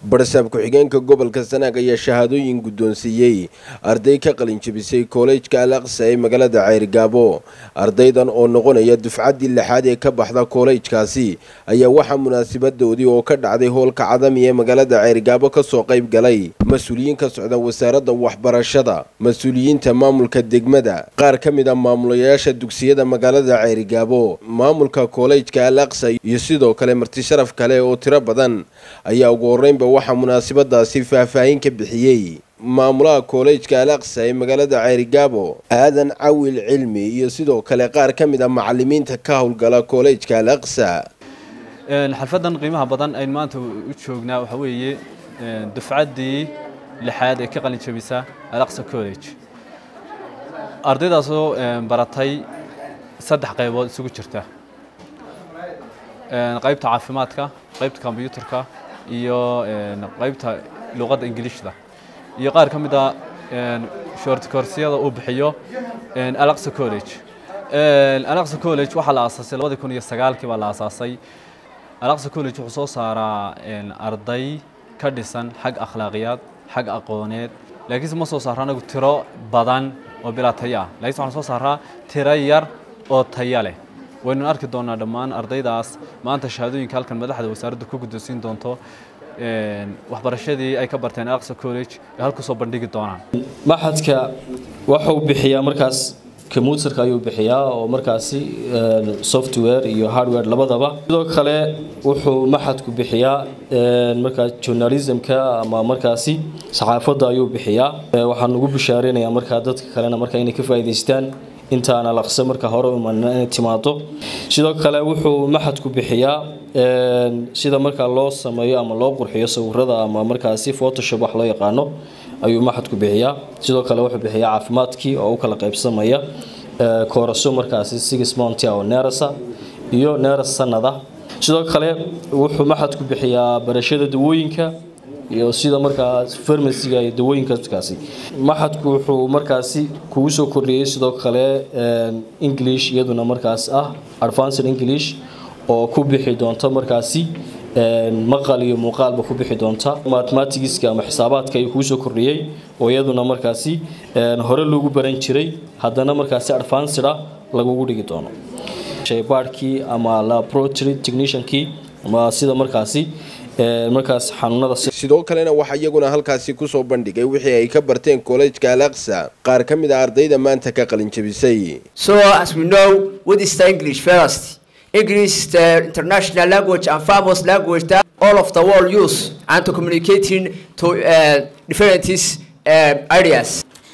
barsaab ku-xigeenka gobolka sanaag ayaa shahaadooyin guddoonsiiyey arday ka qalinjabisay koolejka al aqsa ee magaalada ceyrgaabo ardaydan oo noqonaya dufcaddii lixaad ee ka baxda koolejkaasi ayaa waxaa munaasabadoodii oo ka dhacday hoolka cadami ee magaalada ceyrgaabo kasoo qayb galay mas-uuliyiin ka socda wasaaradda waxbarashada mas-uuliyiinta maamulka degmada qaar ka mid a maamulayaasha dugsiyada magaalada ceyrgaabo maamulka koolejka al aqsa iyo sidoo kale marti sharaf kale oo tiro badan ayaa ugu horreynba waxaa munaasabadaasi faahfaahin ka bixiyey maamulaha koolejka al aqsa ee magaalada ceyrgaabo aadan cawil cilmi iyo sidoo kale qaar ka mid a macalimiinta ka howlgala koolejka al aqsa xalfadan qiimaha badan aynu maanta u joognaa waxaa weeye dufcaddii lixaad ee ka qalin jabisa alaqsa college ardaydaasoo baratay saddex qaybood isugu jirta qaybta caafimaadka qaybta kombyuutarka iyo qaybta luqadda ingiliishda iyo qaar ka mid a shortcorsiyada uu bixiyo alaqsa college alaqsa college waxaa la aasaasay labadii kun iyo sagaalkii baa la aasaasay alaqsa college wuxuu soo saaraa arday ka dhisan xag akhlaaqiyaad xag aqooneed laakiinse ma soo saaro anagu tiro badan oo bilaa tayo ah laakiinse waxaan soo saaraa tiro yar oo tayo leh waynu arki doonaa dhammaan ardaydaas maanta shahaadooyinka halkan madaxda wasaaraddu ku guddoonsiin doonto waxbarashadii ay ka barteen alaqsa college ee halku soo bandhigi doonaan maxadka waxuu bixiyaa markaas commuuterka ayuu bixiyaa oo markaasi software iyo hardware labadaba sidoo kale wuxuu maxadku bixiyaa markaas journalismka ama markaasi saxaafadda ayuu bixiyaa waxaan ugu bishaareynayaa markaa dadka kalena markaa inay ka faa'iidaystaan intaan alaqsa marka hore imanina inay timaado sidoo kale wuxuu maxadku bixiyaa sida markaa loo sameeyo ama loo qurxiyo sawirada ama markaasi photoshop wax loo yaqaano ayuu maxadku bixiyaa sidoo kale wuxuu bixiyaa caafimaadkii oo u kala qaybsamaya kooraso markaasi six monty oo neerasa iyo neeras sanada sidoo kale wuxuu maxadku bixiyaa barashada dawooyinka iyo sida markaas farmasiga iyo dawooyinkaasi maxadku wuxuu markaasi kugu soo kordhiyey sidoo kale english iyaduna markaas ah advanced english oo ku bixi doonta markaasi maqal iyo muuqaalba ku bixi doonta mathematicska ama xisaabaadka ayuu kugu soo kordhiyey oo iyaduna markaasi hore loogu baran jiray haddana markaasi advanced ah lagugu dhigi doono shaybaadhkii ama laboratory techniciankii ama sida markaasi markaas xanuunada sidoo kalena waxaa iyaguna halkaasi kusoo bandhigay wixii ay ka barteen koolejka al aqsa qaar ka mid a ardayda maanta ka qalin jabisay so as we know what is the english first english is the international language and famous language that all of the world use and to communicating to uh, different uh, areas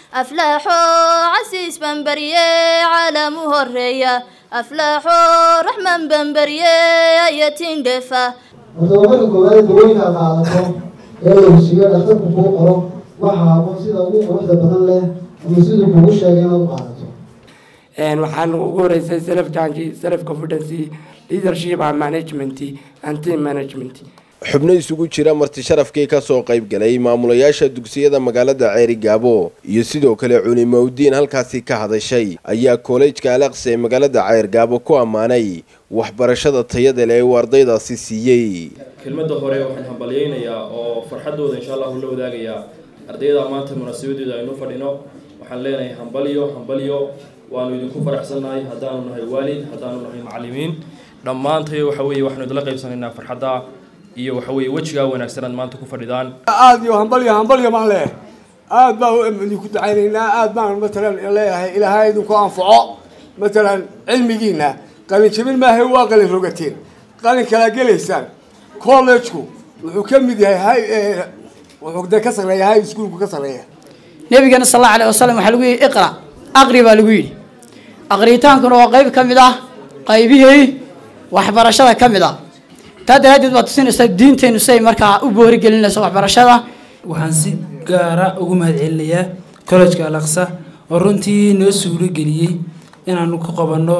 aflaxoo casiis bambarye caalamu horeeya aflaxoo raxman bambarye ayatiin dheefa mudoomarka koowaad dawooyinka qaadato ee lagu siiyo dhakhtarku kuu qoro waxaabo sida ugu quruxda badan leh ama siduu kugu sheegay inaad u qaadato waxaan ugu horeysay self change self confidency leadership and management and team management xubno isugu jira marti sharafkii ka soo qayb galay maamulayaasha dugsiyada magaalada ceerigaabo iyo sidoo kale culimowdiin halkaasi ka hadashay ayaa koolejka alaqsa ee magaalada ceyrgaabo ku ammaanay waxbarashada tayada leh uu ardaydaasi siiyey kelmadda hore waxaan hambalyeynayaa oo farxaddooda insha allahu la wadaagayaa ardayda maanta munaasabadeedu aynu fadhino waxaan leenahay hambalyo hambalyo waanu idinku faraxsannahay haddaanu nahay waalid haddaanu nahay macallimiin dhammaantayo waxa weeye waxaanu idinla qaybsanaynaa farxadda iyo waxa weeye wejigaa wanaagsan aad maanta ku fadhidaan aada iyo hambalyo hambalyo baan leeyahay aada baan idinku dacaynaynaa aada baan matalan leeyahay ilaahay idinku anfaco matalan cilmigiina qalin jabin maahay waa qalin rogateen qalin kala gelaysaan collegeku wuxuu ka mid yahay wuxuu de ka sarreeya high schoolku ka sarreeya nabigana sal allahu alayh wasalam waxaa lagu yidhi iqra aqri baa lagu yidhi aqritaankuna waa qayb ka mid ah qaybihii waxbarashada ka mid ah taa daraaddeed baad tusinaysaa diinteennu siay markaa u boorigelinayso waxbarashada waxaan si gaara ugu mahadcelinayaa collejka alaqsa oo runtii noo suuro geliyey inaanu ku qabanno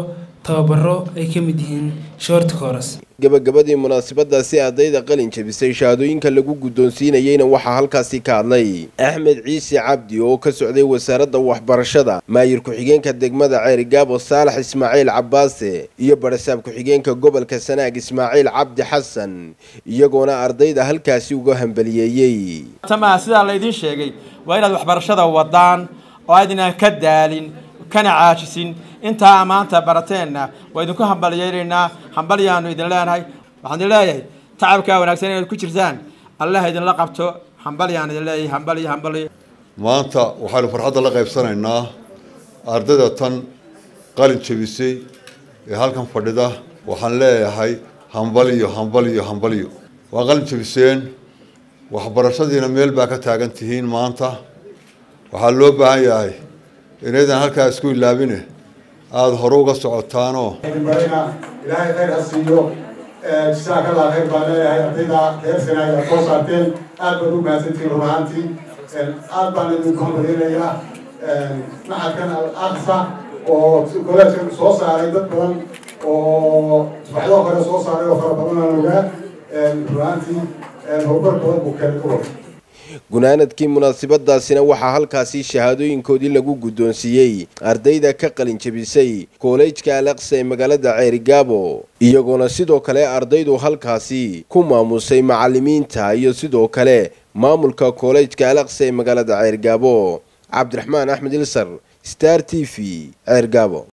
tababaro ay ka mid yihiin short course gabagabadii munaasabadaasi ardayda qalin jabisay shahaadooyinka lagu guddoonsiinayeyna waxaa halkaasi ka hadlay axmed ciise cabdi oo ka socday wasaaradda waxbarashada maayir ku-xigeenka degmada ceerigaabo saalax ismaaciil cabbaase iyo barasaab ku-xigeenka gobolka sanaag ismaaciil cabdi xasan iyagoona ardayda halkaasi uga hambaliyeeyey tamaha sidaa laydiin sheegay waa inaad waxbarashada wadaan oo aydinaan ka daalin kana caajisin intaa maanta barateenna waa idinku hambaliyeynaynaa hambalyaanu idin leenahay waxaan idin leeyahay tacabkaa wanaagsan inaad ku jirtaan allah idinla qabto hambalyaan idin leeyahay hambalyo hambalyo maanta waxaynu farxadda la qaybsanaynaa ardayda tan qalin jabisay ee halkan fadhida waxaan leeyahay hambalyo hambalyo hambalyo waa qalin jabiseen waxbarashadiina meel baa ka taagan tihiin maanta waxaa loo baahan yahay inaydan halkaa isku ilaabine aada hore uga socotaanoo barina ilaahay khayr ha siiyo jisaaka allah khayr baan leeyahay ardayda reer sanaaga soo saarteen aad baad u mahadsantihiin run ahaantii aad baan idinku hambalinayaa maxadkan al aqsa oo koleejka soo saaray dad badan oo subaxdoo kale soo saaray oo fara badan aan ogaa run ahaantii horumar badan buu kale ka wada gunaanadkii munaasabadaasina waxaa halkaasi shahaadooyinkoodii lagu guddoonsiiyey ardayda ka qalin jabisay koolejka alaqsa ee magaalada ceerigaabo iyagoona sidoo kale ardaydu halkaasi ku maamusay macalimiinta iyo sidoo kale maamulka koolejka alaqsa ee magaalada ceerigaabo cabdiraxmaan axmed ilsar star t v ceergaabo